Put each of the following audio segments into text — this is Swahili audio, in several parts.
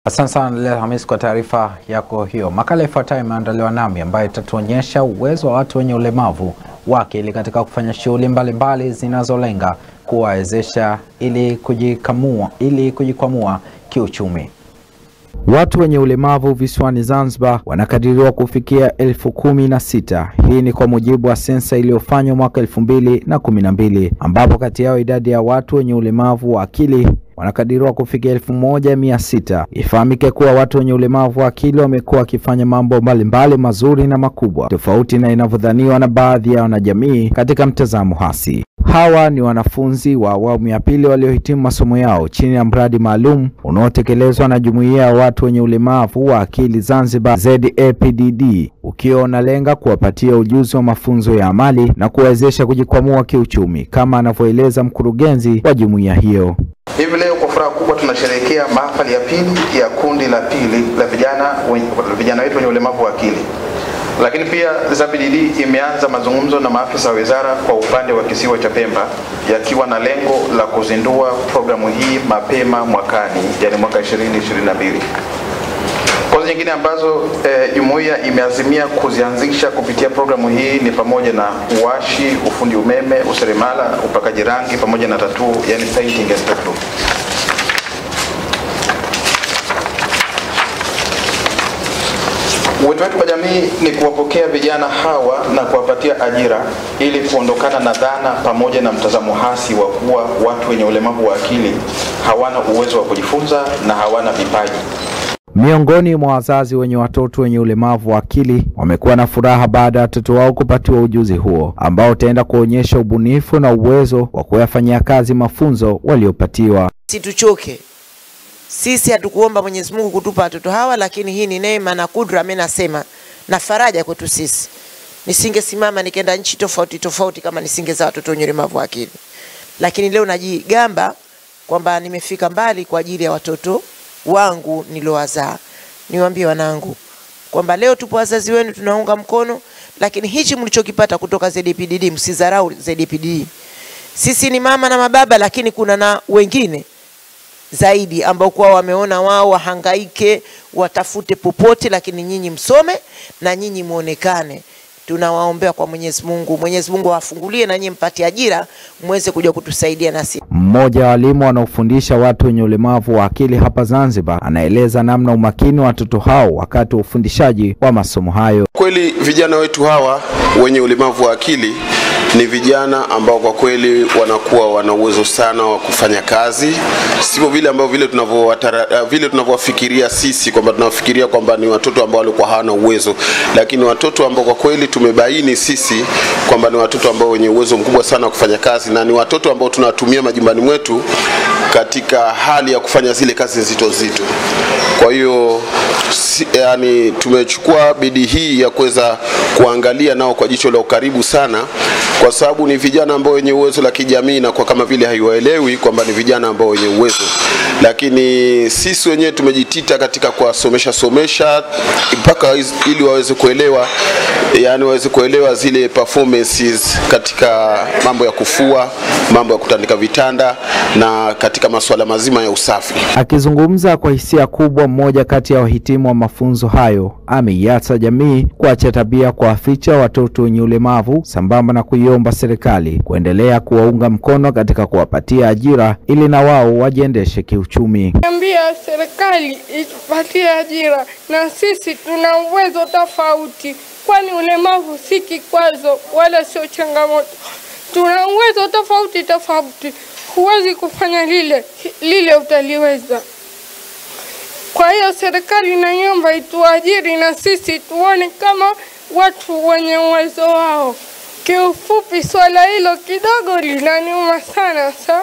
Asante sana Leila Hamis kwa taarifa yako hiyo. Makala ifuatayo imeandaliwa nami ambayo itatuonyesha uwezo wa watu wenye ulemavu wa akili katika kufanya shughuli mbalimbali zinazolenga kuwawezesha ili kujikamua, ili kujikwamua kiuchumi. Watu wenye ulemavu visiwani Zanzibar wanakadiriwa kufikia elfu kumi na sita. Hii ni kwa mujibu wa sensa iliyofanywa mwaka elfu mbili na kumi na mbili ambapo kati yao idadi ya watu wenye ulemavu wa akili wanakadiriwa kufikia elfu moja mia sita. Ifahamike kuwa watu wenye ulemavu wa akili wamekuwa wakifanya mambo mbalimbali mazuri na makubwa tofauti na inavyodhaniwa na baadhi ya wanajamii katika mtazamo hasi. Hawa ni wanafunzi wa awamu ya pili waliohitimu masomo yao chini ya mradi maalum unaotekelezwa na Jumuiya ya Watu wenye Ulemavu wa Akili Zanzibar ZAPDD, ukiwa unalenga kuwapatia ujuzi wa mafunzo ya amali na kuwawezesha kujikwamua kiuchumi, kama anavyoeleza mkurugenzi wa jumuiya hiyo. Hivi leo kwa furaha kubwa tunasherehekea mahafali ya pili ya kundi la pili la vijana vijana wetu wenye ulemavu wa akili. Lakini pia ZAPDD imeanza mazungumzo na maafisa wa wizara kwa upande wa kisiwa cha Pemba yakiwa na lengo la kuzindua programu hii mapema mwakani, yani mwaka 2022. Kozi nyingine ambazo jumuiya eh, imeazimia kuzianzisha kupitia programu hii ni pamoja na uwashi, ufundi umeme, useremala, upakaji rangi pamoja na tattoo, yani painting and tattoo. Wito wetu kwa jamii ni kuwapokea vijana hawa na kuwapatia ajira ili kuondokana na dhana pamoja na mtazamo hasi wa kuwa watu wenye ulemavu wa akili hawana uwezo wa kujifunza na hawana vipaji. Miongoni mwa wazazi wenye watoto wenye ulemavu wa akili wamekuwa na furaha baada ya watoto wao kupatiwa ujuzi huo ambao utaenda kuonyesha ubunifu na uwezo wa kuyafanyia kazi mafunzo waliopatiwa. Situchoke sisi, hatukuomba Mwenyezi Mungu kutupa watoto hawa, lakini hii ni neema na kudra, mimi nasema na faraja kwetu sisi. Nisingesimama nikaenda nchi tofauti tofauti kama nisingezaa watoto wenye ulemavu wa akili, lakini leo najigamba kwamba nimefika mbali kwa ajili ya watoto wangu niliowazaa. Niwaambie wanangu kwamba leo tupo wazazi wenu, tunaunga mkono, lakini hichi mlichokipata kutoka ZAPDD msidharau ZAPDD. Sisi ni mama na mababa, lakini kuna na wengine zaidi ambao kwa wameona wao wahangaike, watafute popote, lakini nyinyi msome na nyinyi muonekane. Tunawaombea kwa Mwenyezi Mungu, Mwenyezi Mungu awafungulie na nyinyi mpate ajira, muweze kuja kutusaidia nasi. Mmoja wa walimu wanaofundisha watu wenye ulemavu wa akili hapa Zanzibar anaeleza namna umakini wa watoto hao wakati wa ufundishaji wa masomo hayo. Kweli vijana wetu hawa wenye ulemavu wa akili ni vijana ambao kwa kweli wanakuwa wana uwezo sana wa kufanya kazi, sivyo vile ambavyo vile tunavyowatara vile tunavyowafikiria sisi kwamba tunawafikiria kwamba ni watoto ambao walikuwa hawana uwezo, lakini watoto ambao kwa kweli tumebaini sisi kwamba ni watoto ambao wenye uwezo mkubwa sana wa kufanya kazi na ni watoto ambao tunawatumia majumbani mwetu katika hali ya kufanya zile kazi nzito nzito. Kwa hiyo si, yani tumechukua bidii hii ya kuweza kuangalia nao kwa jicho la ukaribu sana, kwa sababu ni vijana ambao wenye uwezo la kijamii na kwa kama vile haiwaelewi kwamba ni vijana ambao wenye uwezo, lakini sisi wenyewe tumejitita katika kuwasomesha somesha mpaka ili waweze kuelewa, yani waweze kuelewa zile performances katika mambo ya kufua, mambo ya kutandika vitanda na katika masuala mazima ya usafi. Akizungumza kwa hisia kubwa, mmoja kati ya wahitimu wa mafunzo hayo ameiasa jamii kuacha tabia kuwaficha watoto wenye ulemavu sambamba na kuiomba serikali kuendelea kuwaunga mkono katika kuwapatia ajira ili na wao wajiendeshe kiuchumi. Ambia serikali itupatie ajira, na sisi tuna uwezo tofauti, kwani ulemavu si kikwazo wala sio changamoto. Tuna uwezo tofauti tofauti, huwezi kufanya lile lile utaliweza. Kwa hiyo serikali naiomba ituajiri na sisi tuone kama watu wenye uwezo wao. Kiufupi, swala hilo kidogo linaniuma sana sa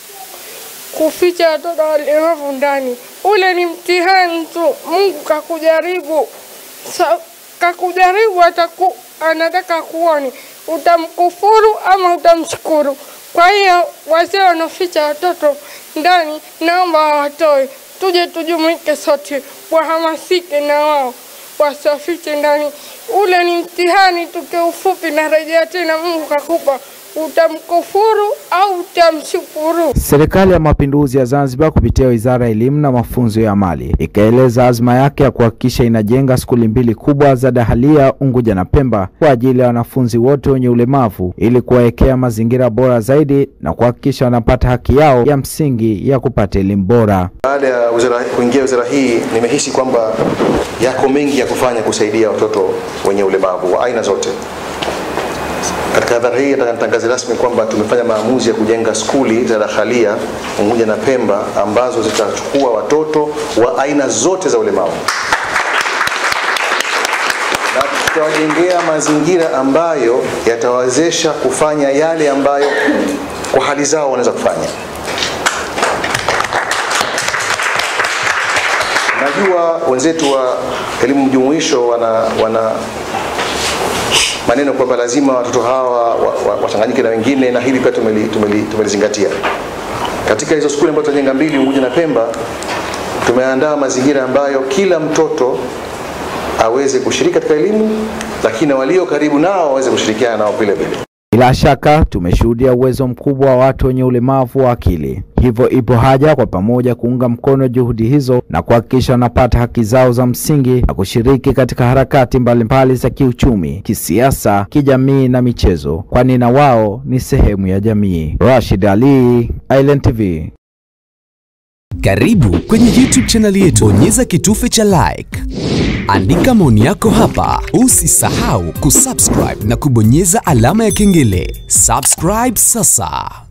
kuficha watoto walemavu ndani. Ule ni mtihani tu, Mungu kakujaribu sa, kakujaribu ataku, anataka kuone utamkufuru ama utamshukuru. Kwa hiyo wazee wanaficha watoto ndani, naomba wawatoe tuje tujumuike sote, wahamasike na wao wasiwafiche ndani. Ule ni mtihani tu, kiufupi. Narejea tena, Mungu kakupa utamkufuru au utamshukuru. Serikali ya Mapinduzi ya Zanzibar kupitia Wizara ya Elimu na Mafunzo ya Amali ikaeleza azma yake ya kuhakikisha inajenga skuli mbili kubwa za dahalia Unguja na Pemba kwa ajili ya wanafunzi wote wenye ulemavu ili kuwawekea mazingira bora zaidi na kuhakikisha wanapata haki yao ya msingi ya kupata elimu bora. Baada ya wizara, kuingia wizara hii nimehisi kwamba yako mengi ya kufanya kusaidia watoto wenye ulemavu wa aina zote. Katika hadhara hii nataka nitangaze rasmi kwamba tumefanya maamuzi ya kujenga skuli za dakhalia Unguja na Pemba ambazo zitachukua watoto wa aina zote za ulemavu na tutawajengea mazingira ambayo yatawawezesha kufanya yale ambayo kwa hali zao wanaweza kufanya. Najua wenzetu wa elimu mjumuisho wana, wana maneno kwamba lazima watoto hawa wachanganyike wa, wa na wengine, na hili pia tumeli, tumeli, tumelizingatia katika hizo skuli ambazo tutajenga mbili Unguja na Pemba. Tumeandaa mazingira ambayo kila mtoto aweze kushiriki katika elimu, lakini walio karibu nao waweze kushirikiana nao vile vile. Bila shaka tumeshuhudia uwezo mkubwa wa watu wenye ulemavu wa akili, hivyo ipo haja kwa pamoja kuunga mkono juhudi hizo na kuhakikisha wanapata haki zao za msingi na kushiriki katika harakati mbalimbali za kiuchumi, kisiasa, kijamii na michezo, kwani na wao ni sehemu ya jamii. Rashid Ali, Island TV. Karibu kwenye YouTube channel yetu, bonyeza kitufe cha like, andika maoni yako hapa. Usisahau kusubscribe na kubonyeza alama ya kengele. Subscribe sasa.